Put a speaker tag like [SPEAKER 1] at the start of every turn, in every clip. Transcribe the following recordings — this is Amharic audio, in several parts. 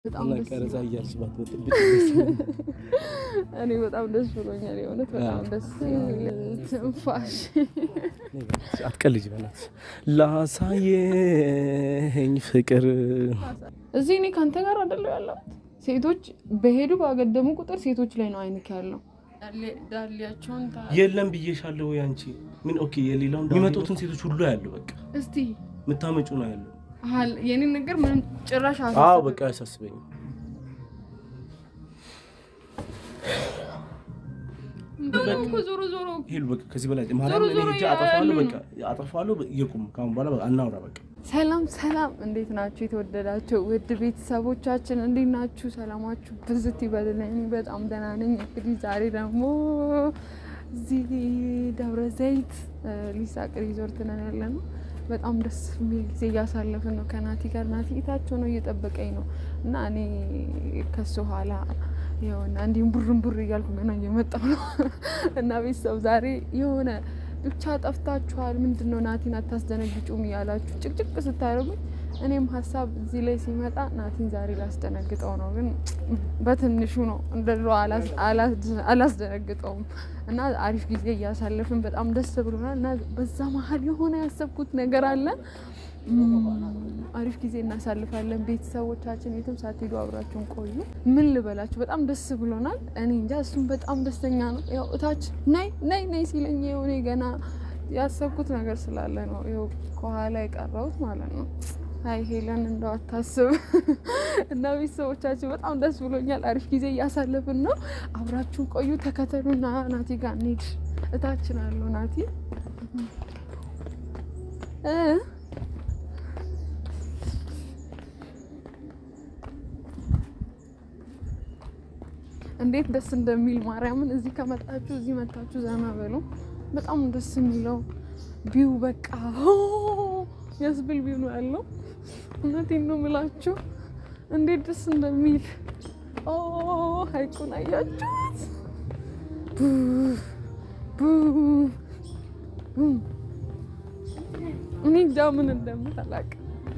[SPEAKER 1] በጣም
[SPEAKER 2] እና
[SPEAKER 1] ደስ
[SPEAKER 2] ቀረጻ
[SPEAKER 1] ይላል።
[SPEAKER 2] እያልሽ ባትወጥብኝ
[SPEAKER 1] እኔ በጣም ደስ ብሎኛል። የእውነት በጣም ደስ የሚል ትንፋሽ
[SPEAKER 2] አትቀልጅ በእናትሽ ላሳየኝ ፍቅር
[SPEAKER 1] እዚህ እኔ ከአንተ ጋር አይደለሁ ያለው። ሴቶች በሄዱ ባገደሙ ቁጥር ሴቶች ላይ ነው አይንክ ያለው። ዳሊያቸውን
[SPEAKER 2] የለም ብዬሻለሁ። ያንቺ ምን ኦኬ፣ የሌላውን የሚመጡትን ሴቶች ሁሉ ያለው በቃ
[SPEAKER 1] እስቲ
[SPEAKER 2] የምታመጩ ነው ያለው።
[SPEAKER 1] የኔ ነገር ምንም ጭራሽ
[SPEAKER 2] አዎ
[SPEAKER 1] አሳስብም።
[SPEAKER 2] በቃ አያሳስበኝም።
[SPEAKER 1] እንደውም እኮ ዞሮ ዞሮ
[SPEAKER 2] ሄሉ በቃ ከዚህ በላይ ማርያም እኔ
[SPEAKER 1] ዞሮ
[SPEAKER 2] ሄጄ አጠፋዋለሁ።
[SPEAKER 1] ያያሉ
[SPEAKER 2] በቃ አጠፋዋለሁ። ይቁም ካሁን በኋላ በቃ አናውራ በቃ
[SPEAKER 1] ሰላም ሰላም፣ እንዴት ናችሁ? የተወደዳችሁ ውድ ቤተሰቦቻችን እንዴት ናችሁ? ሰላማችሁ ብዝት ይበልልኝ። እኔ በጣም ደህና ነኝ። እንግዲህ ዛሬ ደግሞ እዚህ ደብረ ዘይት እ ሊሳቅ ሪዞርት ነን ያለ ነው። በጣም ደስ የሚል ጊዜ እያሳለፍን ነው ከናቲ ጋር። ናቲ እታቸው ነው እየጠበቀኝ ነው እና እኔ ከሱ ኋላ የሆነ እንዲሁም ቡርን ቡር እያልኩ ገና እየመጣሁ ነው እና ቤተሰብ ዛሬ የሆነ ብቻ ጠፍታችኋል፣ ምንድን ነው ናቲን አታስደነግጩም እያላችሁ ጭቅጭቅ ስታደርጉኝ እኔም ሀሳብ እዚህ ላይ ሲመጣ ናቲን ዛሬ ላስደነግጠው ነው፣ ግን በትንሹ ነው እንደ ድሮ አላስ- አላስ- አላስደነግጠውም እና አሪፍ ጊዜ እያሳለፍን በጣም ደስ ብሎናል እና በዛ መሀል የሆነ ያሰብኩት ነገር አለ። እም፣ አሪፍ ጊዜ እናሳልፋለን። ቤተሰቦቻችን የትም ሳትሄዱ አብራችሁን ቆዩ። ምን ልበላችሁ፣ በጣም ደስ ብሎናል። እኔ እንጃ እሱም በጣም ደስተኛ ነው። ያው እታች ነይ ነይ ነይ ሲለኝ ይኸው እኔ ገና ያሰብኩት ነገር ስላለ ነው ይኸው ከኋላ የቀረሁት ማለት ነው። አይ ሄለን እንደው አታስብ እና ቤተሰቦቻችን በጣም ደስ ብሎኛል። አሪፍ ጊዜ እያሳለፍን ነው። አብራችሁን ቆዩ፣ ተከተሉና ናቲ ጋር እንሂድ። እታችን አለው ናቲ እ እንዴት ደስ እንደሚል ማርያምን። እዚህ ከመጣችሁ እዚህ መታችሁ ዘና በሉ። በጣም ደስ የሚለው ቢው በቃ ያስብል ቢው ነው ያለው። እውነቴን ነው የምላችሁ እንዴት ደስ እንደሚል ኦ ሀይቁን አያችሁት? ቡ ቡ ቡ። እኔ እንጃ ምን እንደምል አላውቅም።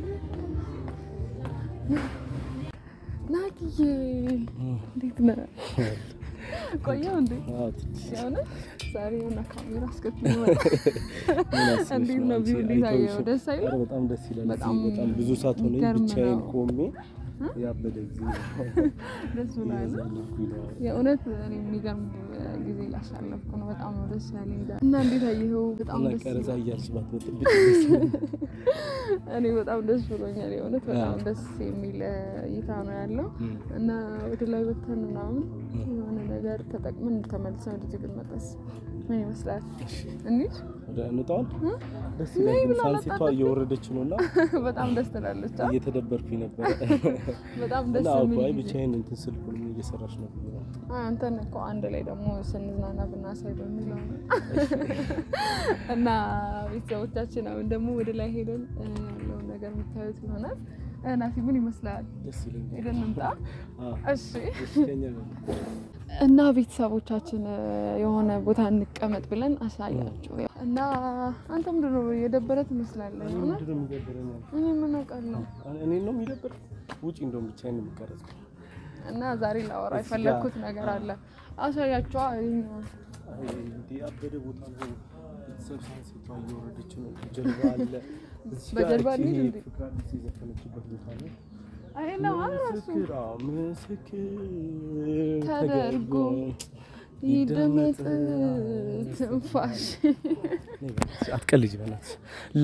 [SPEAKER 1] ናትዬ እንዴት ነህ? ቆየው እንዴ?
[SPEAKER 2] አዎ፣ ትንሽ
[SPEAKER 1] የሆነ ዛሬ የሆነ ካሜራ አስከትሎ
[SPEAKER 2] ምን አስበሽ
[SPEAKER 1] እንዴት
[SPEAKER 2] ነው
[SPEAKER 1] ነው
[SPEAKER 2] አንቺ?
[SPEAKER 1] ቪው እንዴት
[SPEAKER 2] አይተውሽ?
[SPEAKER 1] አየኸው? ደስ አይልም?
[SPEAKER 2] ኧረ በጣም ደስ ይላል።
[SPEAKER 1] በጣም
[SPEAKER 2] እዚህ በጣም ብዙ ሰዓት ሆነኝ
[SPEAKER 1] የሚገርም
[SPEAKER 2] ብቻዬን
[SPEAKER 1] ነው።
[SPEAKER 2] ቆሜ ያበደ ጊዜ
[SPEAKER 1] ደስ ብሏል።
[SPEAKER 2] እያሳለፍኩኝ ነው።
[SPEAKER 1] የእውነት እኔ የሚገርም ጊዜ እያሳለፍኩ ነው። በጣም ነው ደስ ያለኝ እና እንዴት አየኸው? በጣም
[SPEAKER 2] እና
[SPEAKER 1] ደስ
[SPEAKER 2] ቀረጻ
[SPEAKER 1] ይላል።
[SPEAKER 2] እያልሽ ባትወጥብኝ ደስ ይለኛል።
[SPEAKER 1] እኔ በጣም ደስ ብሎኛል። የእውነት በጣም
[SPEAKER 2] አዎ።
[SPEAKER 1] ደስ የሚል እይታ ነው ያለው
[SPEAKER 2] እም፣
[SPEAKER 1] እና ወደ ላይ ወተን ምናምን የሆነ ነገር ተጠቅመን ተመልሰን ወደዚህ ብንመጣስ ምን ይመስላል?
[SPEAKER 2] እሺ፣
[SPEAKER 1] እንሂድ።
[SPEAKER 2] ወደ እንውጣውን
[SPEAKER 1] እ?
[SPEAKER 2] ደስ ይላል። ግን ሳንሲቷ እየወረደች ነው እና
[SPEAKER 1] በጣም ደስ ትላለች። አ?
[SPEAKER 2] እየተደበርኩኝ ነበረ
[SPEAKER 1] በጣም ደስ
[SPEAKER 2] እና
[SPEAKER 1] የሚል
[SPEAKER 2] አይ
[SPEAKER 1] ጊዜ
[SPEAKER 2] ብቻዬን እንትን ስልኩ ምን እየሰራች ነው ብዬ ነው።
[SPEAKER 1] አንተን እኮ አንድ ላይ ደግሞ ስንዝናና ብናሳይ በሚለው ነው። እና ቤተሰቦቻችን አሁን ደግሞ ወደ ላይ ሄደን እ፣ ያለውን ነገር የምታዩት ይሆናል። እ፣ ናቲ ምን ይመስላል?
[SPEAKER 2] ደስ ይለኛል።
[SPEAKER 1] ሄደን እንምጣ።
[SPEAKER 2] አዎ፣
[SPEAKER 1] እሺ።
[SPEAKER 2] ደስተኛ ነኝ።
[SPEAKER 1] እና ቤተሰቦቻችን እ፣ የሆነ ቦታ እንቀመጥ ብለን አሳያቸው እና አንተ ምንድን ነው የደበረ ትመስላለህ።
[SPEAKER 2] እኔ
[SPEAKER 1] እውነት
[SPEAKER 2] ምንድን ነው የሚደብረኝ?
[SPEAKER 1] እኔ ምን አውቃለሁ።
[SPEAKER 2] እኔን ነው የሚደብር? ውጪ እንደውም ብቻዬን ነው የምቀረጸው።
[SPEAKER 1] እና ዛሬ ላወራ
[SPEAKER 2] እዚህ ጋር-
[SPEAKER 1] የፈለግኩት ነገር አለ። አሳያቸዋ ይኸኛው
[SPEAKER 2] አይ እንዲህ ያበደ ቦታ ነው። ቤተሰብ ሳንሲቷ እየወረደች ነው። ጀልባ አለ። እዚህ ጋር
[SPEAKER 1] በጀልባ
[SPEAKER 2] እቺ
[SPEAKER 1] እንሂድ እንዴ?
[SPEAKER 2] ፍቅር አዲስ የዘፈነችበት ቦታ ነው።
[SPEAKER 1] አይ ነው እራሱ
[SPEAKER 2] ምስክር አዎ፣ ምስክር
[SPEAKER 1] ተደርጎ ይደመጥ ትንፋሽ
[SPEAKER 2] አትቀልጅ በእናትሽ።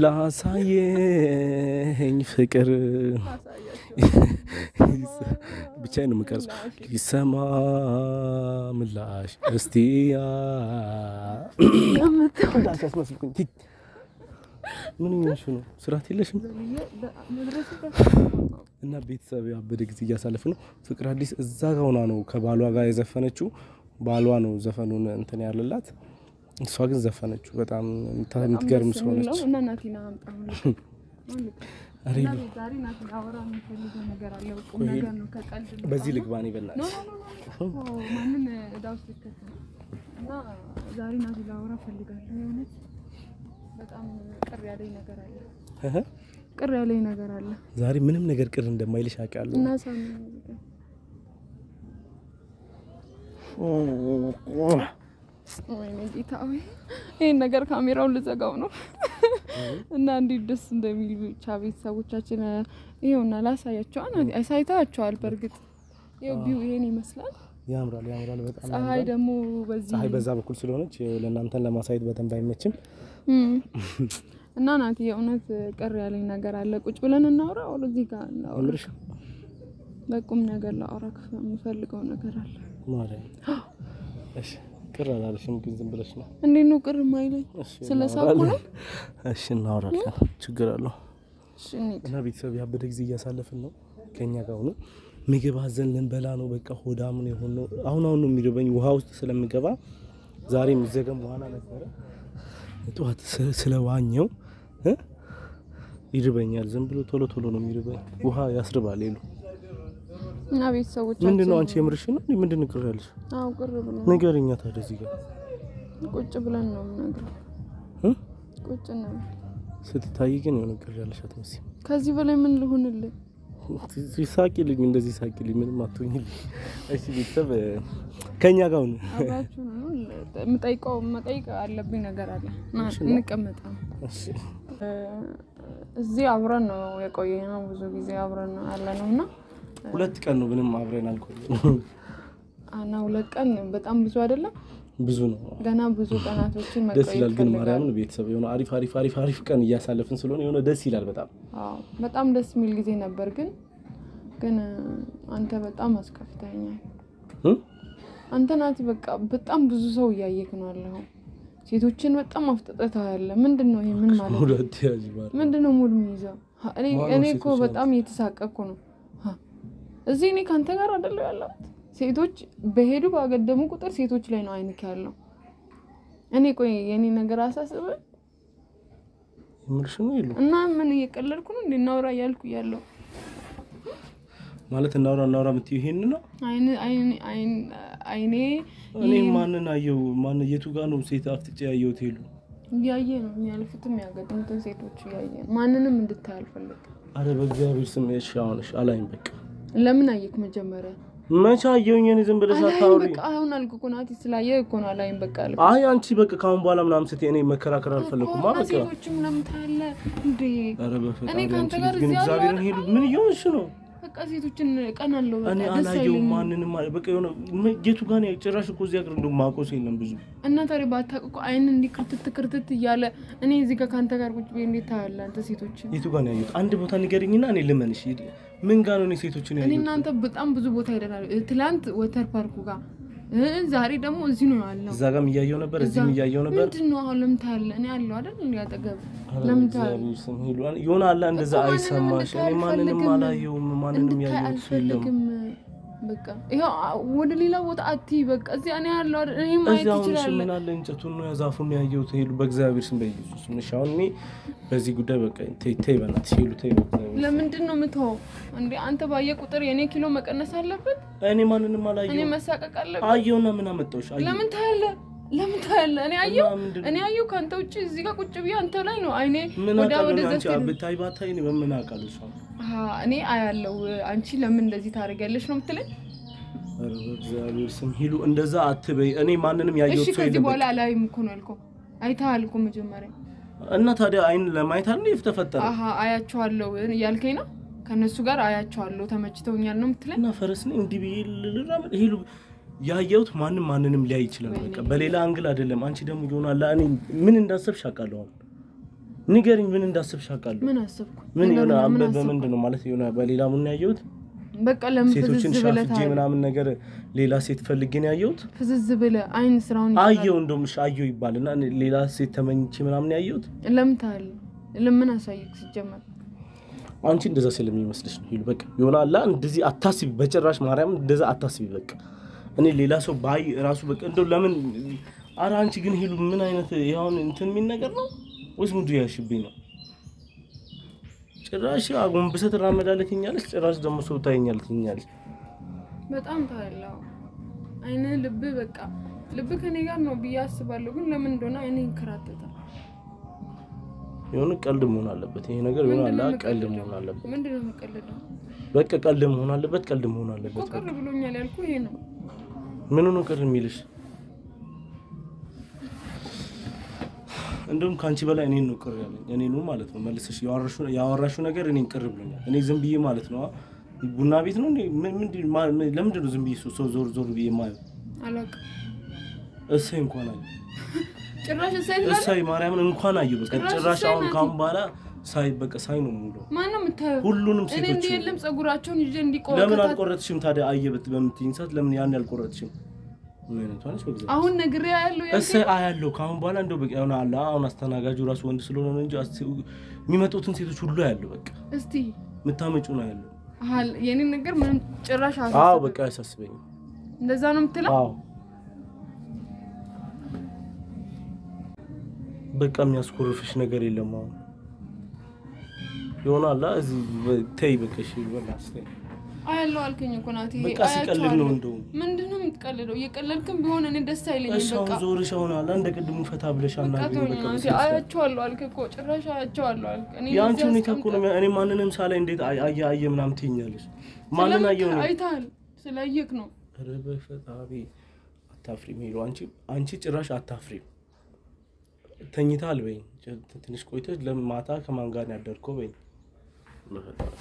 [SPEAKER 2] ላሳየኝ ፍቅር ብቻዬን ነው የምቀርጸው። ይሰማ ምላሽ እስቲ እንዳንቺ አስመስልኩኝ። ቲ- ምን እየሆንሽ ነው? ስርዓት የለሽም። እና ቤተሰብ ያበደ ጊዜ እያሳለፍ ነው። ፍቅር አዲስ እዛ ጋ ሆና ነው ከባሏ ጋር የዘፈነችው። ባሏ ነው ዘፈኑን እንትን ያለላት፣ እሷ ግን ዘፈነችው። በጣም የምታ- የምትገርም ስለሆነች
[SPEAKER 1] እና ናቲና አምጣ
[SPEAKER 2] ኧረ
[SPEAKER 1] እና
[SPEAKER 2] ይሉ-
[SPEAKER 1] ዛሬ ናቲ አወራ የሚፈልገው ነገር አለ። ቁም
[SPEAKER 2] ቆይ፣
[SPEAKER 1] ነገር ነው ከቀልድ ነው።
[SPEAKER 2] በዚህ ልግባ እኔ
[SPEAKER 1] ኖ
[SPEAKER 2] በእናትሽ
[SPEAKER 1] ኖ ኖ ኖ ማንን እዳ ውስጥ ልከት ነው። እና ዛሬ ናቲ ላወራ ፈልጋለሁ። የእውነት በጣም ቅር ያለኝ ነገር አለ።
[SPEAKER 2] እህ
[SPEAKER 1] ቅር ያለኝ ነገር አለ
[SPEAKER 2] ዛሬ ምንም ነገር ቅር እንደማይልሽ አውቃለሁ።
[SPEAKER 1] እና ሳሚ ወይኔ ጌታ ሆይ ይህን ነገር ካሜራውን ልዘጋው ነው እና እንዴት ደስ እንደሚል ብቻ ቤተሰቦቻችን ይኸውና ላሳያቸዋል አሳይታቸዋል በእርግጥ ይኸው ቢው ይሄን ይመስላል
[SPEAKER 2] ያምራል፣ ያምራል በጣም
[SPEAKER 1] ፀሐይ
[SPEAKER 2] ያምራል።
[SPEAKER 1] ደግሞ በዚህ
[SPEAKER 2] ፀሐይ በዛ በኩል ስለሆነች ያው ለእናንተን ለማሳየት በደንብ አይመችም።
[SPEAKER 1] እም። እና ናቲ የእውነት ቅር ያለኝ ነገር አለ ቁጭ ብለን እናውራ ወደ እዚህ ጋር እናውራ
[SPEAKER 2] አምርሽ
[SPEAKER 1] በቁም ነገር ላውራ የምፈልገው ነገር አለ
[SPEAKER 2] ማርያም። እሺ ቅር አላለሽም ግን ዝም ብለሽ ነው።
[SPEAKER 1] እንዴት ነው ቅር ማይለኝ
[SPEAKER 2] እሺ
[SPEAKER 1] ስለ ሳቁ ነው
[SPEAKER 2] እሺ እናወራለን። ችግር አለው
[SPEAKER 1] እሺ እንሂድ
[SPEAKER 2] እና ቤተሰብ ያበደ ጊዜ እያሳለፍን ነው። ከኛ ጋር ሆኖ ምግብ አዘን ልንበላ ነው። በቃ ሆዳምን የሆን ነው። አሁን አሁን ነው የሚርበኝ ውሃ ውስጥ ስለምገባ ዛሬ የሚዘገም ዋና ነበረ ጠዋት ስ- ስለዋኘው እ ይርበኛል። ዝም ብሎ ቶሎ ቶሎ ነው የሚርበኝ። ውሃ ያስርባል። ሌሉ
[SPEAKER 1] እና ቤተሰቦቻችን
[SPEAKER 2] ምንድን ነው አንቺ የምርሽ ነው? ምንድን ነው ቅር ያለሽ?
[SPEAKER 1] አዎ ቅር ብሎ
[SPEAKER 2] ንገሪኛ ታዲያ እዚህ ጋር
[SPEAKER 1] ቁጭ ብለን ነው የምነግረው
[SPEAKER 2] እ
[SPEAKER 1] ቁጭ ነው
[SPEAKER 2] ስትታይ ግን የሆነ ቅር ያለሽ አትመስይም።
[SPEAKER 1] ከዚህ በላይ ምን ልሁንልህ
[SPEAKER 2] ሳቂልኝ፣ እንደዚህ ሳቂልኝ፣ ምንም አትሆኝልኝ። እሺ ቤተሰብ ከኛ ጋር ሁኑ።
[SPEAKER 1] አብራችሁ ነው የምጠይቀው መጠይቅ አለብኝ ነገር አለ ና እንቀመጣ
[SPEAKER 2] እሺ
[SPEAKER 1] እዚህ አብረን ነው የቆየ ነው ብዙ ጊዜ አብረን ነው ያለ ነው እና
[SPEAKER 2] ሁለት ቀን ነው ምንም አብረን አልቆየም።
[SPEAKER 1] እና ሁለት ቀን በጣም ብዙ አይደለም
[SPEAKER 2] ብዙ ነው።
[SPEAKER 1] ገና ብዙ ቀናቶችን
[SPEAKER 2] ደስ
[SPEAKER 1] መቆየት
[SPEAKER 2] ይላል ግን
[SPEAKER 1] ፈልጋለሁ።
[SPEAKER 2] ማርያምን ቤተሰብ የሆነ አሪፍ አሪፍ አሪፍ አሪፍ ቀን እያሳለፍን ስለሆነ የሆነ ደስ ይላል በጣም
[SPEAKER 1] አዎ በጣም ደስ የሚል ጊዜ ነበር። ግን ግን አንተ በጣም አስከፍተኛል።
[SPEAKER 2] እ?
[SPEAKER 1] አንተ ናቲ በቃ በጣም ብዙ ሰው እያየክ ነው ያለኸው። ሴቶችን በጣም አፍጥጠታ ያለ ምንድን ነው ይሄ? ምን ማለት ነው?
[SPEAKER 2] ሁለት ያዥ ማለት
[SPEAKER 1] ምንድን ነው ሙድ የሚይዘው? ሀ፣ እኔ
[SPEAKER 2] ማነው
[SPEAKER 1] እኔ እኮ
[SPEAKER 2] ሴቶች
[SPEAKER 1] በጣም እየተሳቀቅኩ ነው። ሀ፣ እዚህ እኔ ከአንተ ጋር አይደለሁ ያለሁት። ሴቶች በሄዱ ባገደሙ ቁጥር ሴቶች ላይ ነው አይንክ ያለው። እኔ ቆይ የኔ ነገር አሳስበ
[SPEAKER 2] የምርሽ ነው የሉ
[SPEAKER 1] እና ምን እየቀለድኩ ነው እንዴ? እናውራ እያልኩ እያለሁ
[SPEAKER 2] ማለት እናውራ እናውራ የምትይው ይሄን ነው።
[SPEAKER 1] አይን አይን አይን አይኔ
[SPEAKER 2] እኔ ማንን አየው? ማን የቱ ጋር ነው ሴት አፍጥጬ ያየሁት? ሄሉ
[SPEAKER 1] እያየ ነው የሚያልፉትም ያገድሙትን ሴቶች እያየ ነው። ማንንም እንድታይ አልፈልግም።
[SPEAKER 2] አረ በእግዚአብሔር ስም እሺ፣ አሁን እሺ፣ አላይም በቃ
[SPEAKER 1] ለምን አየክ መጀመሪያ?
[SPEAKER 2] መቼ አየሁኝ? እኔ ዝም ብለሽ
[SPEAKER 1] አላይም
[SPEAKER 2] አታውሪ።
[SPEAKER 1] በቃ አሁን አልኩ እኮ ናቲ ስላየ እኮ ነው አላይም በቃ አልኩ።
[SPEAKER 2] አይ አንቺ በቃ ከአሁን በኋላ ምናምን ስትይ እኔ መከራከር አልፈለኩም።
[SPEAKER 1] እና
[SPEAKER 2] በቃ
[SPEAKER 1] ሴቶችም ለምን ታያለህ እንዴ?
[SPEAKER 2] አረ በፈጣሪ
[SPEAKER 1] እኔ ከአንተ
[SPEAKER 2] አንቺ
[SPEAKER 1] ጋር
[SPEAKER 2] ልጅ ግን
[SPEAKER 1] እዚህ
[SPEAKER 2] እግዚአብሔርን
[SPEAKER 1] አልዋልኩም።
[SPEAKER 2] ሄሉ ምን እየሆንሽ ነው?
[SPEAKER 1] በቃ ሴቶችን ቀን አለው
[SPEAKER 2] እኔ
[SPEAKER 1] በቃ ደስ
[SPEAKER 2] አላየውም
[SPEAKER 1] አይለኝም።
[SPEAKER 2] ማንንም አለ በቃ የሆነ ም- የቱ ጋር ነው ጭራሽ እኮ እዚህ ሀገር እንደውም ማውቀው የለም ብዙ
[SPEAKER 1] እና ታዲያ ባታውቅ እኮ አይን እንዲህ ክርትት ክርትት እያለ እኔ እዚህ ጋር ከአንተ ጋር ቁጭ ብዬ እንዴት ታያለህ አንተ ሴቶችን?
[SPEAKER 2] የቱ ጋር ነው ያየሁት? አንድ ቦታ ንገሪኝና እኔ ልመንሽ። ምን ጋር ነው እኔ ሴቶችን
[SPEAKER 1] እኔ
[SPEAKER 2] ያየሁት?
[SPEAKER 1] እናንተ በጣም ብዙ ቦታ ሄደናል። ትላንት ወተር ፓርኩ ጋር እ ዛሬ ደግሞ እዚህ ነው ያለው።
[SPEAKER 2] እዛ ጋርም እያየሁ ነበር፣ እዚህም
[SPEAKER 1] እዛ-
[SPEAKER 2] እያየሁ ነበር።
[SPEAKER 1] ምንድን ነው አሁን ለምን ታያለህ? እኔ አለሁ አይደል እንዲ አጠገብ
[SPEAKER 2] ኧረ
[SPEAKER 1] ለምን
[SPEAKER 2] በእግዚአብሔር
[SPEAKER 1] ታያለህ?
[SPEAKER 2] ስም ሄሉ የሆነ አለ እንደዛ
[SPEAKER 1] እኮ ማንንም
[SPEAKER 2] አይሰማሽ።
[SPEAKER 1] እንድታይ
[SPEAKER 2] እኔ ማንንም
[SPEAKER 1] አልፈልግም።
[SPEAKER 2] አላየውም፣ ማንንም
[SPEAKER 1] እንድታይ
[SPEAKER 2] ያየሁት ሰው የለም።
[SPEAKER 1] አልፈልግም። በቃ ይኸው አ- ወደ ሌላ ቦታ አትይ። በቃ እዚህ እኔ ያለው አይደል? እኔ ማየት
[SPEAKER 2] እዚህ አሁን እሺ
[SPEAKER 1] ይችላል።
[SPEAKER 2] ምን አለ እንጨቱን ነው ያዛፉን ያየሁት። ሄሉ በእግዚአብሔር ስም በኢየሱስ ስም እሺ። አሁን እኔ በዚህ ጉዳይ በቃ ተይ ተይ፣ በእናትሽ ሄሉ ተይ፣ በእግዚአብሔር ስም።
[SPEAKER 1] ለምንድን ነው የምትሆው እንዴ? አንተ ባየ ቁጥር የእኔ ኪሎ መቀነስ አለበት።
[SPEAKER 2] እኔ ማንንም
[SPEAKER 1] እኔ
[SPEAKER 2] አላየሁም።
[SPEAKER 1] መሳቀቅ አለበት።
[SPEAKER 2] አየውና ምን አመጣሁሽ? አየሁ
[SPEAKER 1] ለምን ታያለህ? ለምን ታያለህ? እኔ አየሁ
[SPEAKER 2] እና ምንድን ነው?
[SPEAKER 1] እኔ አየሁ ከአንተ ውጭ እዚህ ጋር ቁጭ ብዬ አንተ ላይ ነው አይኔ
[SPEAKER 2] ምን
[SPEAKER 1] ወዲያ
[SPEAKER 2] አውቃለሁ
[SPEAKER 1] ወደ
[SPEAKER 2] እኔ አንቺ
[SPEAKER 1] ዘፍት
[SPEAKER 2] ብታይ ባታይ እኔ በምን አውቃለሁ እሷ
[SPEAKER 1] አሀ፣ እኔ አያለው አንቺ ለምን እንደዚህ ታደርጊያለሽ ነው የምትለኝ?
[SPEAKER 2] ኧረ በእግዚአብሔር ስም ሂሉ እንደዛ አትበይ። እኔ ማንንም
[SPEAKER 1] እሺ
[SPEAKER 2] ያየሁት ሰው
[SPEAKER 1] ከዚህ
[SPEAKER 2] የለም።
[SPEAKER 1] በኋላ አላይም እኮ ነው ያልከው። አይተሃል እኮ መጀመሪያ።
[SPEAKER 2] እና ታዲያ አይን ለማየት አለ የተፈጠረ
[SPEAKER 1] አሀ አያቸዋለሁ እያልከኝ ነው። ከእነሱ ጋር አያቸዋለሁ ተመችተውኛል ነው የምትለኝ?
[SPEAKER 2] እና ፈረስ ነኝ እንዲህ ብዬ ልራመድ ሂሉ ያየሁት ማንም ማንንም ሊያይ ይችላል። በቃ በሌላ አንግል አይደለም። አንቺ ደግሞ ይሆናል እኔ ምን እንዳሰብሽ አውቃለሁ። አሁን ንገሪኝ፣ ምን እንዳሰብሽ አውቃለሁ።
[SPEAKER 1] ምን አሰብኩ?
[SPEAKER 2] ምን የሆነ
[SPEAKER 1] ነገሩን ምን
[SPEAKER 2] በ-
[SPEAKER 1] አሰብኩ?
[SPEAKER 2] በምንድን ነው ማለት የሆነ በሌላ ምን ያየሁት
[SPEAKER 1] በቃ ለምን
[SPEAKER 2] ሴቶችን
[SPEAKER 1] ፍዝዝ ብለህ
[SPEAKER 2] ሻፍጄ
[SPEAKER 1] ታያለህ?
[SPEAKER 2] ምናምን ነገር ሌላ ሴት ፈልጌ ነው ያየሁት።
[SPEAKER 1] ፍዝዝ ብለህ አይን ስራውን ይሰራል።
[SPEAKER 2] አየው እንደውም እሺ አየው ይባልና እኔ ሌላ ሴት ተመኝቼ ምናምን ያየሁት
[SPEAKER 1] ለምን ታያለህ? ለምን አሳየክ ሲጀመር?
[SPEAKER 2] አንቺ እንደዛ ስለሚመስልሽ ነው። ሂሉ በቃ የሆነ አላ እንደዚህ አታስቢ፣ በጭራሽ ማርያም እንደዛ አታስቢ። በቃ እኔ ሌላ ሰው ባይ ራሱ በቃ እንደው ለምን አረ አንቺ ግን ሂሉ ምን አይነት ያሁን እንትን የሚል ነገር ነው ወይስ ሙዱ ያሽብኝ ነው? ጭራሽ አጎንብሰህ ትራመዳለህ ትኛለች፣ ጭራሽ ደግሞ ሰው ታየኛለህ ትኛለች።
[SPEAKER 1] በጣም ታያለህ። አይን ልብ በቃ ልብ ከኔ ጋር ነው ብዬ አስባለሁ። ግን ለምን እንደሆነ አይኔ ይንከራተታል።
[SPEAKER 2] የሆነ ቀልድ መሆን አለበት ይሄ ነገር የሆነ አለ ቀልድ መሆን አለበት።
[SPEAKER 1] ምንድን ነው የምቀልደው?
[SPEAKER 2] በቃ ቀልድ መሆን አለበት። ቀልድ መሆን
[SPEAKER 1] እኮ
[SPEAKER 2] አለበት።
[SPEAKER 1] ቅር ብሎኛል ያልኩ ይሄ ነው።
[SPEAKER 2] ምን ነው ቅር የሚልሽ? እንደውም ከአንቺ በላይ እኔን ነው ቅር ያለኝ። እኔ ነው ማለት ነው መልሰሽ ያወራሽው ያወራሽው ነገር እኔን ቅር ብሎኛል። እኔ ዝም ብዬ ማለት ነው ቡና ቤት ነው እንዴ? ምን- ምንድን ማ- ምን- ለምንድን ነው ዝም ብዬ ሰው ዞር ዞር ብዬ የማየው?
[SPEAKER 1] አላውቅም።
[SPEAKER 2] እሰይ እንኳን አየሁ፣
[SPEAKER 1] ጭራሽ እሳይ ትላለህ?
[SPEAKER 2] እሰይ ማርያምን እንኳን አየሁ። በቃ
[SPEAKER 1] ጭራሽ
[SPEAKER 2] ጭራሽ
[SPEAKER 1] እሰይ
[SPEAKER 2] አሁን
[SPEAKER 1] ናት።
[SPEAKER 2] ካሁን በኋላ ሳይ በቃ ሳይ ነው ሙሉ
[SPEAKER 1] ማን ነው የምታየው?
[SPEAKER 2] ሁሉንም
[SPEAKER 1] እኔ
[SPEAKER 2] ሴቶች
[SPEAKER 1] እንዲህ የለም ጸጉራቸውን ይዤ እንዲቆ
[SPEAKER 2] ለምን
[SPEAKER 1] ከታ-
[SPEAKER 2] አልቆረጥሽም ታዲያ? አየበት በምትይኝ ሰዓት ለምን ያን ያልቆረጥሽም? ምን አይነቷ ነች? በእግዚአብሔር
[SPEAKER 1] አሁን ነግሬ ያለው
[SPEAKER 2] እሰይ አያለሁ። ከአሁን በኋላ እንደው በቃ የሆነ አለ አሁን አስተናጋጁ ራሱ ወንድ ስለሆነ ነው እንጂ አስ- የሚመጡትን ሴቶች ሁሉ ያለው በቃ
[SPEAKER 1] እስቲ
[SPEAKER 2] የምታመጩ ነው ያለው።
[SPEAKER 1] አል የኔን ነገር ምንም ጭራሽ
[SPEAKER 2] አዎ
[SPEAKER 1] አሳስብ
[SPEAKER 2] በቃ አያሳስበኝም።
[SPEAKER 1] እንደዛ ነው የምትለው?
[SPEAKER 2] አዎ በቃ የሚያስኮርፍሽ ነገር የለም። አሁን ይሆናል እዚህ በ- ተይ በቃ እሺ በላስ ተይ።
[SPEAKER 1] አያለው አልከኝ እኮ ናት። ይሄ
[SPEAKER 2] በቃ ሲቀልድ ነው እንደውም
[SPEAKER 1] ምንድን ነው የምትቀልደው? እየቀለድክም ቢሆን እኔ ደስ አይለኝም።
[SPEAKER 2] እሱ
[SPEAKER 1] በቃ
[SPEAKER 2] አሁን ዞርሽ አሁን አለ እንደ ቅድሙ ፈታ ብለሽ
[SPEAKER 1] በቃ
[SPEAKER 2] አናግሪኝ።
[SPEAKER 1] ተወኝ
[SPEAKER 2] በቃ
[SPEAKER 1] ናት።
[SPEAKER 2] በስነ ስርዓት።
[SPEAKER 1] አያቸዋለሁ አልክ እኮ ጭራሽ አያቸዋለሁ አልክ። እኔ
[SPEAKER 2] የአንቺ
[SPEAKER 1] እዚህ
[SPEAKER 2] ሁኔታ እኮ ነው
[SPEAKER 1] አስቀምጠህ-
[SPEAKER 2] እኔ ማንንም ሳላይ እንዴት አየ አየ አየ ምናምን ትይኛለሽ? ማንን
[SPEAKER 1] ስለምን
[SPEAKER 2] አየው ነው?
[SPEAKER 1] አይተሃል? ስላየክ ነው።
[SPEAKER 2] ኧረ በፈጣሪ አታፍሪም ሄሎ አንቺ አንቺ ጭራሽ አታፍሪም። ተኝታል በይኝ ጭ- ትንሽ ቆይተሽ ለምን ማታ ከማን ጋር ነው ያደርከው በይኝ። በፈጣሪ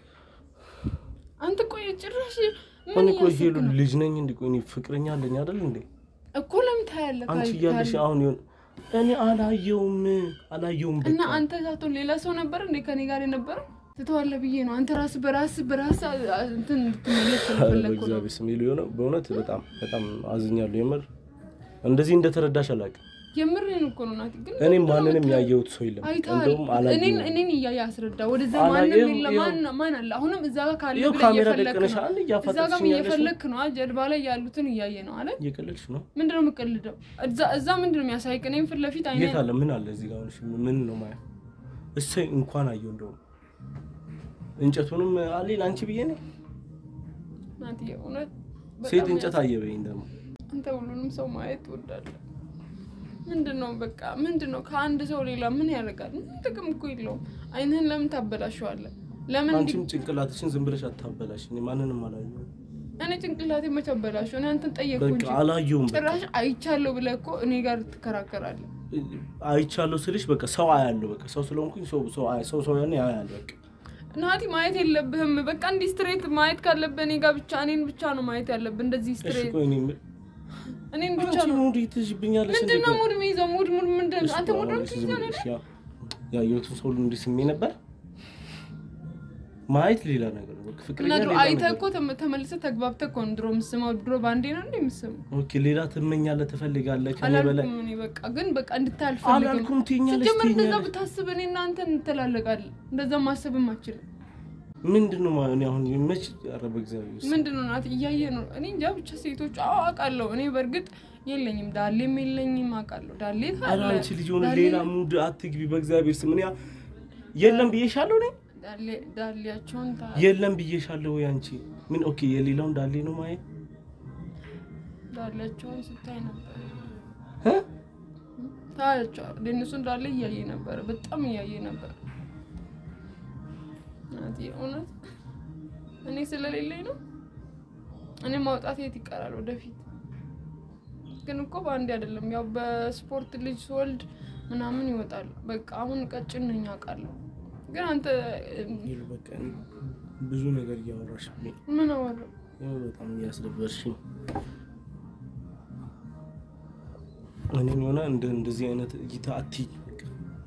[SPEAKER 1] አንተ ቆይ ጭራሽ ምን
[SPEAKER 2] እኔ እኮ
[SPEAKER 1] እያሰብክ
[SPEAKER 2] ሄሉ
[SPEAKER 1] ነው?
[SPEAKER 2] ልጅ ነኝ እንዴ? ቆይ እኔ ፍቅረኛ አለኝ አይደል እንዴ?
[SPEAKER 1] እኮ ለምን ታያለህ?
[SPEAKER 2] አንቺ
[SPEAKER 1] ካል-
[SPEAKER 2] እያለሽ
[SPEAKER 1] ካል-
[SPEAKER 2] አሁን ይሁን እኔ አላየውም አላየውም
[SPEAKER 1] እና
[SPEAKER 2] በቃ
[SPEAKER 1] አንተ ሳትሆን ሌላ ሰው ነበር እንዴ ከኔ ጋር የነበረው? ትተዋለህ ብዬ ነው። አንተ ራስህ በራስህ በራስህ እንትን እንድትመለስ
[SPEAKER 2] ኧረ
[SPEAKER 1] ስለፈለግኩ ነው።
[SPEAKER 2] በእግዚአብሔር ስም ሄሉ የሆነ በእውነት በጣም በጣም አዝኛለሁ። የምር እንደዚህ እንደተረዳሽ አላውቅም።
[SPEAKER 1] የምሬን እኮ ነው ናቲ። ግን
[SPEAKER 2] እኔ
[SPEAKER 1] ምንድን ነው
[SPEAKER 2] ማንንም
[SPEAKER 1] የምታየው?
[SPEAKER 2] ያየሁት ሰው የለም።
[SPEAKER 1] አይተሃል።
[SPEAKER 2] እንደውም
[SPEAKER 1] እኔን
[SPEAKER 2] አላየሁም።
[SPEAKER 1] እኔን እያየ አስረዳ። ወደዛ
[SPEAKER 2] አላየም፣
[SPEAKER 1] ማንም የለ።
[SPEAKER 2] ይኸው።
[SPEAKER 1] ማን ማን አለ? አሁንም እዛ ጋር ካለ
[SPEAKER 2] ይኸው
[SPEAKER 1] ብለህ
[SPEAKER 2] ካሜራ
[SPEAKER 1] እየፈለክ
[SPEAKER 2] ደቅነሽ
[SPEAKER 1] ነው።
[SPEAKER 2] አንድ
[SPEAKER 1] እዛ ጋርም
[SPEAKER 2] እያፋጠጥሽኝ ያለሽ ነው።
[SPEAKER 1] እየፈለክ ነው። ጀልባ ላይ ያሉትን እያየ ነው አለ።
[SPEAKER 2] እየቀለድሽ ነው።
[SPEAKER 1] ምንድን ነው የምቀልደው? እዛ እዛ ምንድን ነው የሚያሳይቅ? እኔም ፊት ለፊት አይነ
[SPEAKER 2] የት አለ? ምን አለ እዚህ ጋር? ሆነሽ ምን ነው ማየው? እሰይ እንኳን አየሁ። እንደውም እንጨቱንም አለ ለአንቺ ብዬ ነው።
[SPEAKER 1] ናቲ እውነት
[SPEAKER 2] ሴት
[SPEAKER 1] በጣም
[SPEAKER 2] እንጨት አየ በይኝ ደግሞ
[SPEAKER 1] አንተ ሁሉንም ሰው ማየት ትወዳለህ። ምንድን ነው በቃ ምንድን ነው ከአንድ ሰው ሌላ ምን ያደርጋል? ምን ጥቅም እኮ የለውም። አይንህን ለምን ታበላሸዋለህ? ለምን እንዲ-
[SPEAKER 2] አንቺም ጭንቅላትሽን ዝም ብለሽ አታበላሽ። እኔ ማንንም አላየሁም።
[SPEAKER 1] እኔ ጭንቅላቴ መች አበላሸው? እኔ አንተን ጠየቅኩ
[SPEAKER 2] በቃ
[SPEAKER 1] እንጂ
[SPEAKER 2] አላየሁም። በቃ
[SPEAKER 1] ጭራሽ አይቻለሁ ብለህ እኮ እኔ ጋር ትከራከራለህ።
[SPEAKER 2] አይቻለሁ ስልሽ በቃ ሰው አያለሁ። በቃ ሰው ስለሆንኩኝ ሰው ሰው አያ- ሰው ሰው ያኔ ያያል። በቃ
[SPEAKER 1] ናቲ ማየት የለብህም። በቃ እንዲህ ስትሬት ማየት ካለብህ እኔ ጋር ብቻ እኔን ብቻ ነው ማየት ያለብህ። እንደዚህ
[SPEAKER 2] እሺ
[SPEAKER 1] ስትሬት
[SPEAKER 2] ቆይ እኔ ምን-
[SPEAKER 1] እኔን ብቻ
[SPEAKER 2] አንቺ
[SPEAKER 1] ነው።
[SPEAKER 2] ሙድ ትይዥብኛለሽ እንዴ?
[SPEAKER 1] ምንድን ነው
[SPEAKER 2] ቆይ
[SPEAKER 1] ሙድ የሚይዘው? ሙድ ሙድ ምንድን ነው?
[SPEAKER 2] እሺ
[SPEAKER 1] አንተ
[SPEAKER 2] ቆይ
[SPEAKER 1] ሙድ ነው
[SPEAKER 2] አሁን እሺ ዝም
[SPEAKER 1] የምትይዘው?
[SPEAKER 2] ብለሽ ያ- ያየሁትን ሰው ሁሉ እንዲህ ስሜ ነበር። ማየት ሌላ ነገር ነው። በቃ ፍቅረኛ
[SPEAKER 1] እና ድሮ
[SPEAKER 2] ሌላ
[SPEAKER 1] አይተህ
[SPEAKER 2] ነገር
[SPEAKER 1] እኮ ተመ- ተመልሰህ ተግባብተህ እኮ ነው ድሮ የምትስመው። ድሮ ባንዴ ነው እንደ የምትስመው።
[SPEAKER 2] ኦኬ ሌላ ትመኛለህ፣ ትፈልጋለህ ከኔ በላይ
[SPEAKER 1] አላልኩም እኔ በቃ ግን በቃ እንድታይ አልፈልግም።
[SPEAKER 2] አላልኩም። ትይኛለሽ
[SPEAKER 1] ሲጀመር እንደዛ
[SPEAKER 2] ትይኛለሽ።
[SPEAKER 1] ብታስብ እኔ እናንተ እንተላለቃለን። እንደዛ ማሰብም አችልም።
[SPEAKER 2] ምንድን ነው ማለት እኔ አሁን መች ኧረ በእግዚአብሔር ውስጥ
[SPEAKER 1] ምንድን ነው ናት እያየ ነው። እኔ እንጃ ብቻ ሴቶች አዎ አውቃለሁ። እኔ በእርግጥ የለኝም ዳሌም የለኝም አውቃለሁ። ዳሌ
[SPEAKER 2] ኧረ
[SPEAKER 1] ታለ
[SPEAKER 2] አንቺ ልጅ ሆነ
[SPEAKER 1] ዳሌ-
[SPEAKER 2] ሌላ ሙድ አትግቢ በእግዚአብሔር ስም። እኔ የለም ብዬሻለሁ እኔ
[SPEAKER 1] ዳሌ- ዳሌያቸውን ታ
[SPEAKER 2] የለም ብዬሻለሁ ወይ አንቺ ምን ኦኬ የሌላውን ዳሌ ነው ማየት
[SPEAKER 1] ዳሌያቸውን ስታይ ነበር
[SPEAKER 2] እ?
[SPEAKER 1] ታያቸዋል። እነሱን ዳሌ እያየ ነበር፣ በጣም እያየ ነበር። ናቲ እውነት እኔ ስለሌለኝ ነው። እኔ ማውጣት የት ይቀራል ወደፊት ግን እኮ በአንዴ አይደለም። ያው በስፖርት ልጅ ስወልድ ምናምን ይወጣል። በቃ አሁን ቀጭን ነኝ አውቃለሁ። ግን አንተ
[SPEAKER 2] ይሉ በቃ እኔ ብዙ ነገር እያወራሽ
[SPEAKER 1] ምን አወራ?
[SPEAKER 2] በጣም እያስደበርሽኝ እኔን የሆነ እንደ እንደዚህ አይነት እይታ አትይኝ በቃ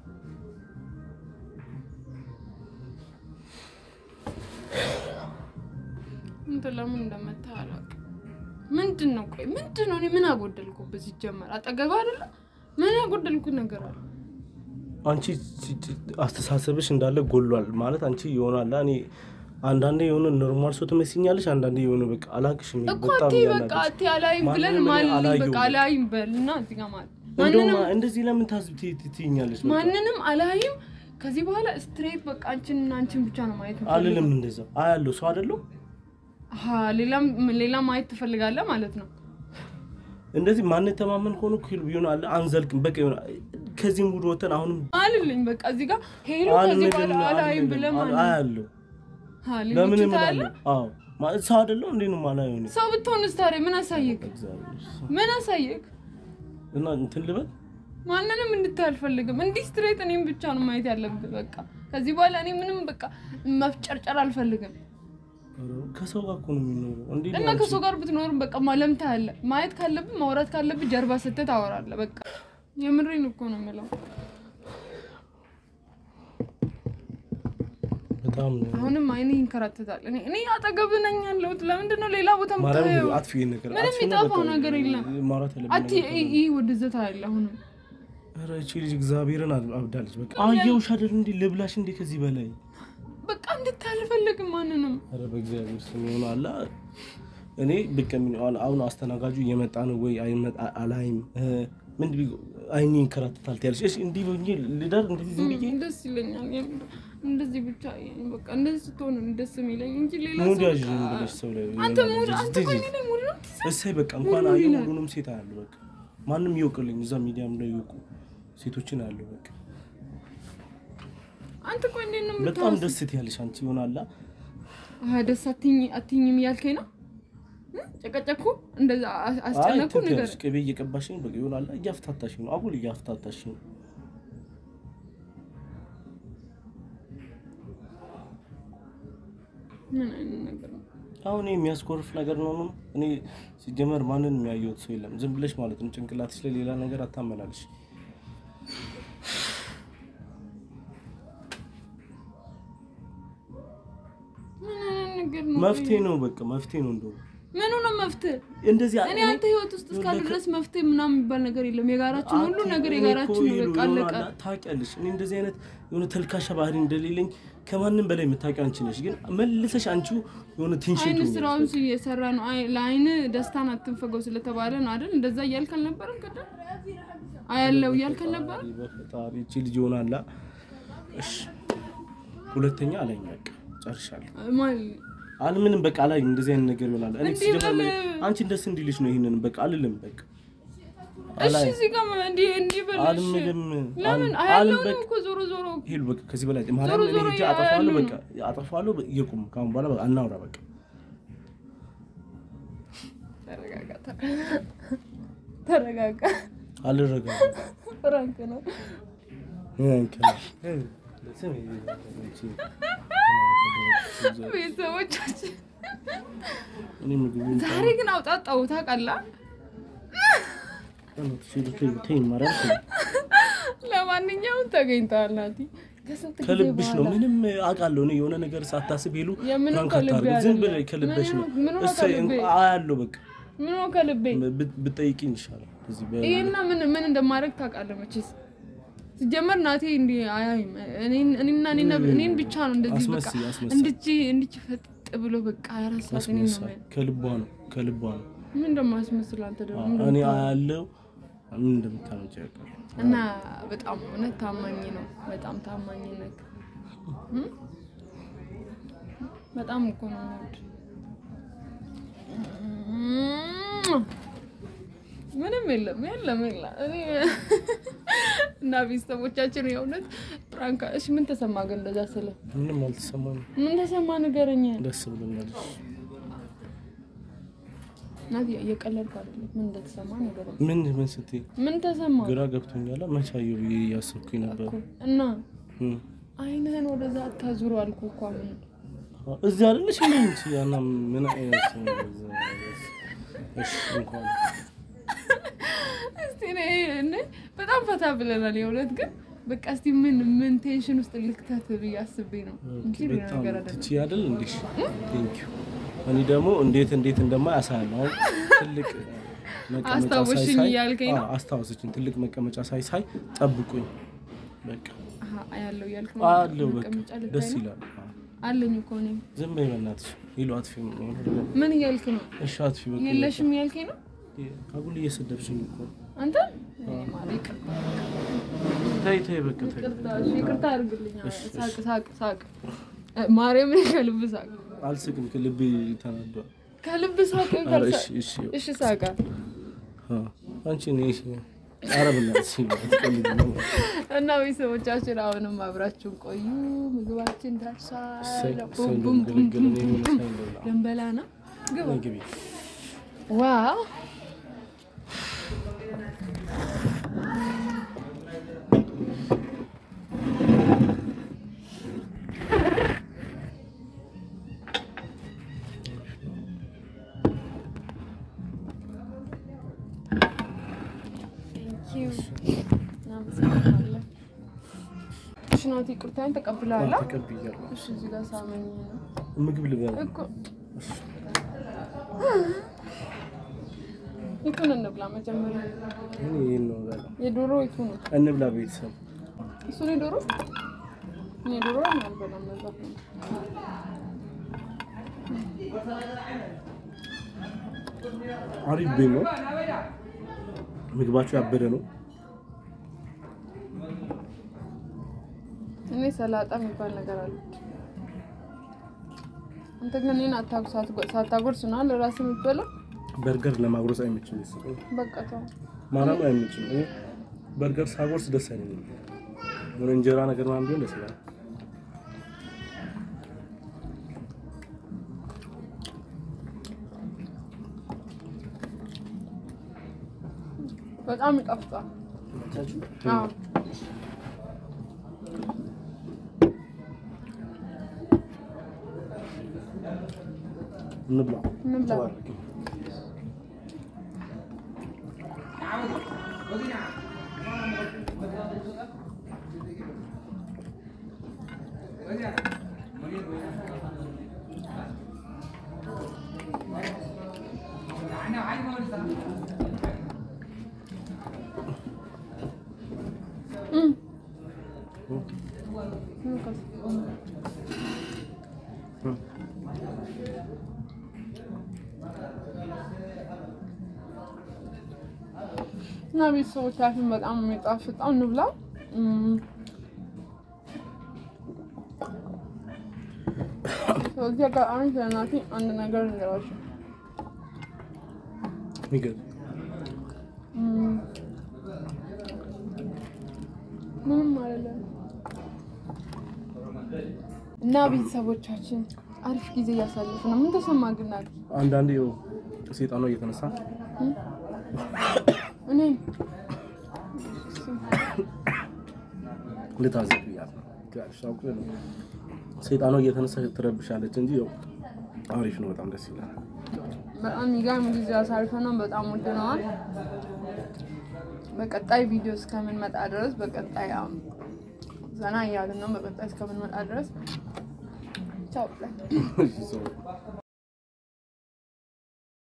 [SPEAKER 1] አንተ ለምን እንደመታ አላውቅም። ምንድን ነው ቆይ ምንድን ነው? እኔ ምን አጎደልኩበት? ሲጀመር አጠገብ አይደለ ምን ያጎደልኩት ነገር አለ?
[SPEAKER 2] አንቺ ci- ci- አስተሳሰብሽ እንዳለ ጎሏል ማለት አንቺ ይሆናል እኔ አንዳንዴ የሆነ ኖርማል ሰው ትመስኛለሽ አንዳንዴ የሆነ በቃ አላቅሽም
[SPEAKER 1] እኮ
[SPEAKER 2] በጣም
[SPEAKER 1] አትይ በቃ
[SPEAKER 2] እያናደድሽ
[SPEAKER 1] አትይ አላይም ብለን
[SPEAKER 2] ማንንም እኔ
[SPEAKER 1] ማልኝ
[SPEAKER 2] አላየሁም።
[SPEAKER 1] በቃ አላይም በል እና እዚህ ጋር ማለት
[SPEAKER 2] እንደውም
[SPEAKER 1] ማንንም
[SPEAKER 2] እንደዚህ ለምን ታስብ ት- ት- ትይኛለሽ በቃ?
[SPEAKER 1] ማንንም አላይም። ከዚህ በኋላ ስትሬት በቃ አንቺን እና አንቺን ብቻ ነው ማየት የምፈልገው።
[SPEAKER 2] አልልም እንደዛ አያለሁ ሰው አይደለሁ
[SPEAKER 1] አሀ ሌላም ሌላ ማየት ትፈልጋለህ ማለት ነው።
[SPEAKER 2] እንደዚህ ማንተማመን ከሆነ እኮ ቢሆን አለ አንዘልቅም በቃ የሆነ ከዚህ ሙድ ወተን አሁንም
[SPEAKER 1] አልልኝ በቃ እዚህ ጋር ሄሎ ከዚህ በኋላ አላይም ብለህ ማለት ነው።
[SPEAKER 2] አያለሁ
[SPEAKER 1] ሀ፣
[SPEAKER 2] ለምን
[SPEAKER 1] ልጅቷ ያለ
[SPEAKER 2] እምላለሁ? አዎ ማለት ሰው አይደለሁ እንዴ ነው ማላየው እኔ
[SPEAKER 1] ሰው ብትሆንስ ታዲያ ምን አሳየክ?
[SPEAKER 2] እግዚአብሔር
[SPEAKER 1] ምን አሳየክ?
[SPEAKER 2] እና እንትን ልበል
[SPEAKER 1] ማንንም እንድታይ አልፈልግም። እንዲህ ስትሬት እኔም ብቻ ነው ማየት ያለብህ። በቃ ከዚህ በኋላ እኔ ምንም በቃ መፍጨርጨር አልፈልግም።
[SPEAKER 2] ከሰው ጋር እኮ ነው የሚኖረው እንዴ
[SPEAKER 1] እና ከሰው ጋር ብትኖርም በቃ ማለም ታያለህ። ማየት ካለብህ ማውራት ካለብህ ጀርባ ስትህ ታወራለህ። በቃ የምሬን እኮ ነው የምለው።
[SPEAKER 2] በጣም ነው
[SPEAKER 1] አሁንም አይኔ ይንከራተታል። እኔ እኔ አጠገብህ ነኝ ያለሁት። ለምንድን ነው ሌላ ቦታ
[SPEAKER 2] ማርያም
[SPEAKER 1] የምታየው?
[SPEAKER 2] አጥፊ ይሄን ነገር
[SPEAKER 1] ምንም
[SPEAKER 2] አጥፊ ነው
[SPEAKER 1] የሚጠፋው
[SPEAKER 2] በቃ።
[SPEAKER 1] ነገር የለም።
[SPEAKER 2] ማውራት ያለብን
[SPEAKER 1] አቲ
[SPEAKER 2] ነገር ካለ-
[SPEAKER 1] ይህ ወደዛ ታያለህ። አሁንም
[SPEAKER 2] ኧረ እቺ ልጅ እግዚአብሔርን አብ- አብዳለች። በቃ አየሁሽ አይደል እንዴ ልብላሽ እንዴ ከዚህ በላይ
[SPEAKER 1] በቃ እንድታይ አልፈልግም ማንንም
[SPEAKER 2] ኧረ በእግዚአብሔር ስም ይሆን አላ እኔ ብቅ ምን አሁን አሁን አስተናጋጁ እየመጣ ነው ወይ አይመጣ አላይም እ፣ ምን ቢ አይኔ ይንከራተታል ትያለሽ። እሺ እንዲህ ብዬ ልደር እንደዚህ ዝም ብዬ
[SPEAKER 1] ደስ ይለኛል። የምር እንደዚህ ብቻ በቃ እንደዚህ ስትሆን ነው ደስ የሚለኝ እንጂ ሌላ
[SPEAKER 2] ሙድ
[SPEAKER 1] ሰው
[SPEAKER 2] ያዥ
[SPEAKER 1] በቃ-
[SPEAKER 2] ዝም ብለሽ ሰው ላይ
[SPEAKER 1] አንተ ሙድ አንተ ቆይ እኔ ላይ ሙድ ነው የምትይዘው?
[SPEAKER 2] እሰይ በቃ እንኳን
[SPEAKER 1] ሙሉ
[SPEAKER 2] አየሁ
[SPEAKER 1] ይላል።
[SPEAKER 2] ሁሉንም ሴት አያለሁ። በቃ ማንም ይወቅልኝ እዛ ሚዲያም ላይ ይወቁ ሴቶችን አያለሁ። በቃ
[SPEAKER 1] አንተ ቆይ እንዴት ነው
[SPEAKER 2] በጣም
[SPEAKER 1] የምታወስ?
[SPEAKER 2] ደስ ትያለሽ አንቺ ይሆናላ
[SPEAKER 1] አሀ ደስ አትኝ አትኝም እያልከኝ ነው እ? ጨቀጨኩ እንደዛ አ- አስጨነኩ
[SPEAKER 2] አይ
[SPEAKER 1] ነገር
[SPEAKER 2] ትያለሽ ቅቤ እየቀባሽኝ በቃ ይሆናላ እያፍታታሽኝ ነው አጉል እያፍታታሽኝ ነው።
[SPEAKER 1] ምን አይነት ነገር ነው?
[SPEAKER 2] አሁን ይሄ የሚያስኮርፍ ነገር ነው ነው እኔ ሲጀመር ማንን የሚያየውት ሰው የለም። ዝም ብለሽ ማለት ነው ጭንቅላትሽ ላይ ሌላ ነገር አታመላልሽ።
[SPEAKER 1] ምን አይነት ነገር ነው?
[SPEAKER 2] መፍትሄ ነው በቃ መፍትሄ ነው እንደው
[SPEAKER 1] ምኑ ነው መፍትሄ?
[SPEAKER 2] እንደዚህ
[SPEAKER 1] እኔ አንተ ህይወት ውስጥ እስካለ ድረስ መፍትሄ ምናምን የሚባል ነገር የለም። የጋራችን ሁሉ ነገር የጋራችን ነው። በቃ አለቀ።
[SPEAKER 2] ታውቂያለሽ። እኔ እንደዚህ አይነት የሆነ ተልካሻ ባህሪ እንደሌለኝ ከማንም በላይ የምታውቂው አንቺ ነሽ። ግን መልሰሽ አንቺው የሆነ ቴንሽን
[SPEAKER 1] አይን ስራውን እየሰራ ነው። አይ ለአይን ደስታን አትንፈገው ስለተባለ ነው አይደል? እንደዛ እያልክ አልነበረም? ቅድም አያለው እያልክ አልነበረም?
[SPEAKER 2] በፈጣሪ እቺ ልጅ ሆናላ። እሺ ሁለተኛ አላኝ በቃ ጨርሻለሁ።
[SPEAKER 1] ማለት
[SPEAKER 2] አልምንም በቃ አላኝ እንደዚህ አይነት ነገር ይሆናል። እኔ
[SPEAKER 1] እንዲህ
[SPEAKER 2] ሲጀመር
[SPEAKER 1] በል-
[SPEAKER 2] አንቺን ደስ እንዲልሽ ነው ይሄንን በቃ አልልም በቃ
[SPEAKER 1] እሺ፣ እዚህ ጋር እንዲህ እንዲህ በልሽ።
[SPEAKER 2] አልምልም
[SPEAKER 1] ለምን
[SPEAKER 2] አል-
[SPEAKER 1] አያለው
[SPEAKER 2] አልም
[SPEAKER 1] ነው
[SPEAKER 2] በቃ
[SPEAKER 1] እኮ ዞሮ ዞሮ
[SPEAKER 2] ሄሉ በቃ ከዚህ በላይ ማርያም እኔ
[SPEAKER 1] ዞሮ
[SPEAKER 2] ሄጄ
[SPEAKER 1] ያያሉ
[SPEAKER 2] አጠፋዋለሁ።
[SPEAKER 1] ነው።
[SPEAKER 2] በቃ አጠፋዋለሁ። ይቁም ካሁን በኋላ በቃ አናውራ በቃ
[SPEAKER 1] ተረጋጋ፣ ተረጋጋ።
[SPEAKER 2] አልረጋም።
[SPEAKER 1] ፍራንክ ነው። ቤተሰቦቻችን
[SPEAKER 2] እኔ ምግቡ
[SPEAKER 1] ዛሬ ግን አውጣጣው ታውቃለህ።
[SPEAKER 2] ተይኝ ማርያም ተይኝ።
[SPEAKER 1] ለማንኛውም ተገኝተዋል ናቲ። ከስንት ጊዜ
[SPEAKER 2] ከልብሽ ነው።
[SPEAKER 1] በኋላ
[SPEAKER 2] ምንም አውቃለሁ እኔ የሆነ ነገር ሳታስብ ሄሉ
[SPEAKER 1] የምንም
[SPEAKER 2] ፕራንክ
[SPEAKER 1] ከልቤ
[SPEAKER 2] አታርጊ። ዝም
[SPEAKER 1] አይደለም።
[SPEAKER 2] ብለሽ ከልብሽ ነው።
[SPEAKER 1] ምንም- ምንም
[SPEAKER 2] እሰይ
[SPEAKER 1] ከልቤ።
[SPEAKER 2] አያለሁ በቃ
[SPEAKER 1] ምን ነው ከልቤ
[SPEAKER 2] ብት- ብትጠይቂኝ ይሻላል። እዚህ በ-
[SPEAKER 1] ይሄና ምን ምን እንደማድረግ ታውቃለህ መቼስ። ሲጀመር ናቴ እንዲህ አያይም። እኔን- እኔና እኔና እኔን ብቻ ነው እንደዚህ በቃ
[SPEAKER 2] አስመስይ አስመስይ
[SPEAKER 1] እንድች እንድች ፈጥ ብሎ በቃ ያረሳት እኔን ነው
[SPEAKER 2] አስመሳይ
[SPEAKER 1] የሚያየው።
[SPEAKER 2] ከልቧ ነው ከልቧ ነው።
[SPEAKER 1] ምን እንደማስመስል አንተ ደግሞ ምን
[SPEAKER 2] እኔ
[SPEAKER 1] እንደምታወራው?
[SPEAKER 2] አያለሁ ምን እንደምታመጪ ያውቃል።
[SPEAKER 1] እና በጣም እውነት ታማኝ ነው። በጣም ታማኝነት እም? በጣም እኮ ነው የምወድ። ምንም የለም የለም የለም። እኔ እና ቤተሰቦቻችን የእውነት ፕራንክ። እሺ ምን ተሰማ ግን እንደዛ ስለ
[SPEAKER 2] ምንም አልተሰማም።
[SPEAKER 1] ምን ተሰማ ንገረኝ።
[SPEAKER 2] ደስ ብሎኛል።
[SPEAKER 1] ናት እየቀለድኩ አይደለም። ምን እንደተሰማ ንገረኝ።
[SPEAKER 2] ምን ምን ስትይ
[SPEAKER 1] ምን ተሰማ
[SPEAKER 2] ግራ ገብቶኛል። መቼ አየሁ ብዬ እያሰብኩኝ ነበር።
[SPEAKER 1] እኮ እና
[SPEAKER 2] እም።
[SPEAKER 1] አይንህን ወደዛ አታዙሩ አልኩ እኮ አሁን
[SPEAKER 2] እዚህ አይደለሽ ምን እንጂ ያና ምን አይነት ሰው ነው እዛ? እሺ እንኳን
[SPEAKER 1] እስቲ እኔ እኔ በጣም ፈታ ብለናል። የእውነት ግን በቃ እስቲ ምን ምን ቴንሽን ውስጥ ልክተት ብዬ አስቤ ነው እንጂ ሌላ
[SPEAKER 2] በጣም
[SPEAKER 1] ነገር አይደለም።
[SPEAKER 2] ትቺ አይደል እንዴ? ቴንክ ዩ። እኔ ደግሞ እንዴት እንዴት እንደማይ አሳያለሁ። አሁን ትልቅ መቀመጫ
[SPEAKER 1] አስታወስሽኝ
[SPEAKER 2] ሳይ ሳይ-
[SPEAKER 1] እያልከኝ ነው?
[SPEAKER 2] አዎ፣ አስታወሰችኝ። ትልቅ መቀመጫ ሳይ ሳይ ጠብቁኝ። በቃ
[SPEAKER 1] አሀ ያለው እያልክ ነው።
[SPEAKER 2] አለው በቃ
[SPEAKER 1] መቀመጫ ልታይ
[SPEAKER 2] ደስ
[SPEAKER 1] ነው?
[SPEAKER 2] ይላል። አዎ።
[SPEAKER 1] አለኝ እኮ እኔ።
[SPEAKER 2] ዝም በይ በእናትሽ። ይሉ አጥፊ
[SPEAKER 1] ምን እያልክ ነው?
[SPEAKER 2] እሺ አጥፊ በቃ
[SPEAKER 1] የለሽም እያልከኝ ነው
[SPEAKER 2] አጉል እየሰደብሽኝ እኮ
[SPEAKER 1] አንተ። እኔ ማለት ይቅርታ
[SPEAKER 2] ተይ ተይ በቃ ተይ
[SPEAKER 1] ይቅርታ እሺ፣ ይቅርታ አድርግልኝ። ሳቅ ሳቅ ሳቅ እ፣ ማርያምን ከልብ ሳቅ
[SPEAKER 2] አልስቅም ልቤ ተናዷል
[SPEAKER 1] ከልብ ሳቅ
[SPEAKER 2] ኧረ
[SPEAKER 1] ካልሳ
[SPEAKER 2] እሺ እሺ
[SPEAKER 1] እሺ ሳቃ
[SPEAKER 2] አ አንቺ ነሽ ኧረ በእናትሽ አትቀልጂ ነው።
[SPEAKER 1] እና ቤተሰቦቻችን አሁንም አብራችሁን ቆዩ። ምግባችን ደርሷል።
[SPEAKER 2] እሰይ፣
[SPEAKER 1] ቡም
[SPEAKER 2] እሰይ
[SPEAKER 1] ቡም ቡም
[SPEAKER 2] እንደምገለገል
[SPEAKER 1] ቡም
[SPEAKER 2] እኔ የሆነ
[SPEAKER 1] ቡም።
[SPEAKER 2] ሳይን ልብላ።
[SPEAKER 1] ልንበላ ነው። ግባ።
[SPEAKER 2] ነይ ግቢ።
[SPEAKER 1] ዋው Thank you። እናመሰግናለን። እሺ ናቲ፣ ይቅርታዬን ተቀብለሃል?
[SPEAKER 2] አዎ፣ ተቀብያለሁ።
[SPEAKER 1] እሺ እዚህ ጋር ሳመኝ ነው
[SPEAKER 2] ምግብ ልበላ።
[SPEAKER 1] እኮ የቱን እንብላ መጀመሪያ?
[SPEAKER 2] እኔ ይሄን ነው የምበላው።
[SPEAKER 1] የዶሮ የቱ ነው?
[SPEAKER 2] እንብላ ቤተሰብ።
[SPEAKER 1] እሱ ነው የዶሮ? እኔ ዶሮ አልበላም። ለዛ ነው።
[SPEAKER 2] አሪፍ ቤት ነው። ምግባቸው ያበደ ነው።
[SPEAKER 1] እኔ ሰላጣ የሚባል ነገር አለ። አንተ ግን እኔን አታጉ ሳታጎርስ ነው ለራስህ የምትበላው።
[SPEAKER 2] በርገር ለማጉረስ አይመችም። ቤተሰብ
[SPEAKER 1] በቃ ተው።
[SPEAKER 2] ማርያም አይመችም። እኔ በርገር ሳጎርስ ደስ አይለኝም። የሆነ እንጀራ ነገር ምናምን ቢሆን ደስ ይላል።
[SPEAKER 1] በጣም ይጣፍጣል። አዎ
[SPEAKER 2] እንብላ
[SPEAKER 1] እንብላ።
[SPEAKER 2] ተባረክ።
[SPEAKER 1] እም።
[SPEAKER 2] እም።
[SPEAKER 1] ምን ከስ-
[SPEAKER 2] እም።
[SPEAKER 1] እና ቤተሰቦቻችን በጣም የሚጣፍጠው እንብላ። እም። በዚህ አጋጣሚ ስለናቲ አንድ ነገር እንገራችሁ።
[SPEAKER 2] ይገርም።
[SPEAKER 1] እም። ምንም አይደለም። እና ቤተሰቦቻችን አሪፍ ጊዜ እያሳለፉ ነው። ምን ተሰማ ግን ናቲ?
[SPEAKER 2] አንዳንዴ ያው ሴጣኗ እየተነሳ
[SPEAKER 1] እኔ
[SPEAKER 2] ልታዘብ ብያት ነው። ጋሽ አውቄ ነው። ሴጣኗ እየተነሳ ትረብሻለች እንጂ ያው አሪፍ ነው። በጣም ደስ ይላል።
[SPEAKER 1] በጣም የሚገርም ጊዜ አሳልፈናል። በጣም ወደነዋል። በቀጣይ ቪዲዮ እስከምንመጣ ድረስ በቀጣይ ያው ዘና እያልን ነው። በቀጣይ እስከምንመጣ ድረስ ቻው።
[SPEAKER 2] እሺ፣ ሰው